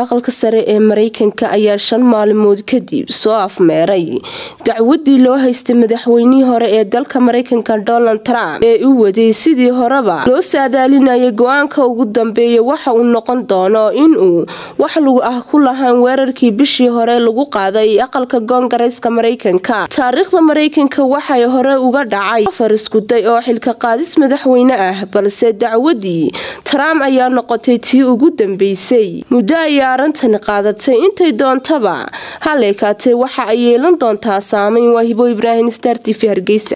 aqalka sare ee mareykanka ayaa shan maalmood kadib soo afmeeray dacwadii loo haystay madaxweynihii hore ee dalka mareykanka donald trump ee u waday sidii horeba loo saadaalinayay go-aanka ugu dambeeya waxa uu noqon doono inuu wax lagu ah ku lahaan weerarkii bishii hore lagu qaaday aqalka koongareeska mareykanka taariikhda mareykanka waxay hore uga dhacay afar iskuday oo xilka qaadis madaxweyne ah balse dacwadii trump ayaa noqotay tii ugu dambeysay muddo ayaa arintani qaadatay intay doontaba haleekaatee waxa ay yeelan doontaa saameyn waahibo ibraahim star t v hargeysa